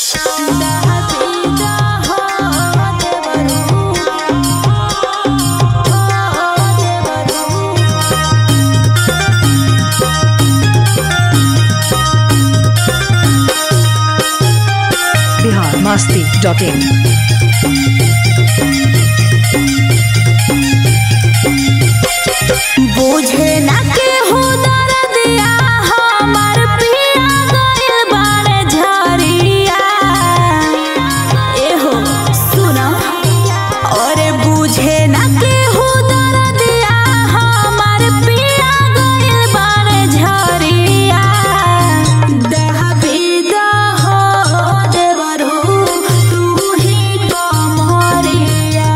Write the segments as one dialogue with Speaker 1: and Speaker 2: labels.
Speaker 1: Bihar Masti dot इन
Speaker 2: बुझे ना केहू दर्दिया हमार पिया गइल बाड़े झरिया एहो सुना अरे बुझे ना केहू दर्दिया हमार पिया गइल बाड़े झरिया दहबीदा हो देवरू तू ही कमरिया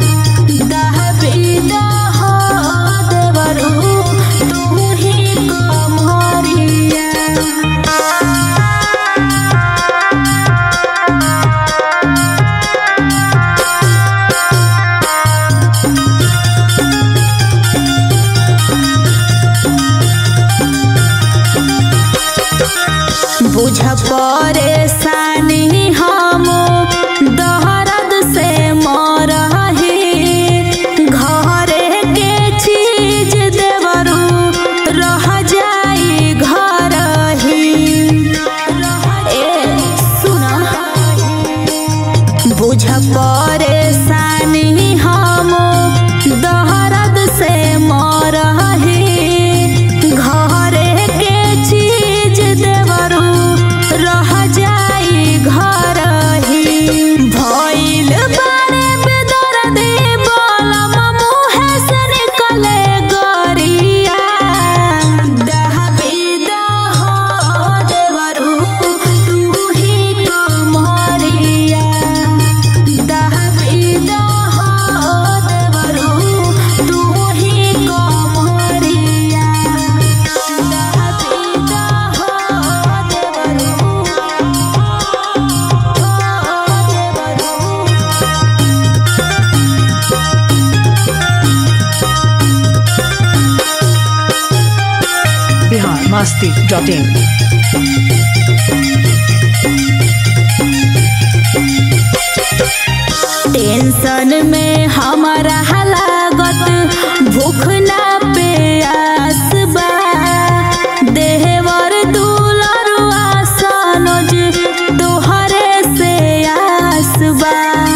Speaker 2: दहबीदा हो देवरू तू ही कमरिया बुझ परेशानी हम दहरद से मरही घरे के चीज देवरू रह जाई घर ही ए सुना बुझ परेशानी हम दहरद से मरही घरे के चीज देवरू रह जाई घर ही भइल बारे बेदर्दी बलम मुहे से निकले गरिया दहबीदा हो देवरू तू ही कमरिया दहबीदा हो देवरू तू ही कमरिया दहबीदा हो देवरू
Speaker 1: Bihar Masti dot in
Speaker 2: tension में हमारा लागत भूख ना प्यास बा देहवर दुलरुआ सनोज तोहरे से आस बा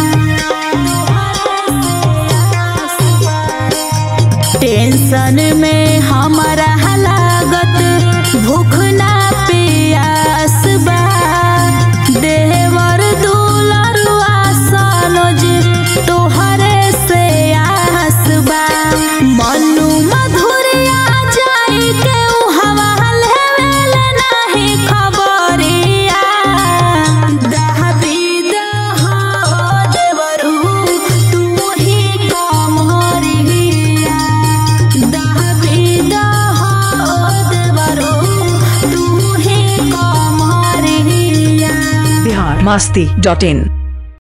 Speaker 2: टेंशन में हमारा लागत भूख ना प्यास बा देवर दुलरुआ सनोज तोहरे से आस बा मनु मधुरिया जाई के हवा लेवेल नाही खबरिया दहबीदा हो देवरू तू ही कमरिया दहबीदा हो देवरू तू ही कमरिया
Speaker 1: बिहार मस्ती डॉट इन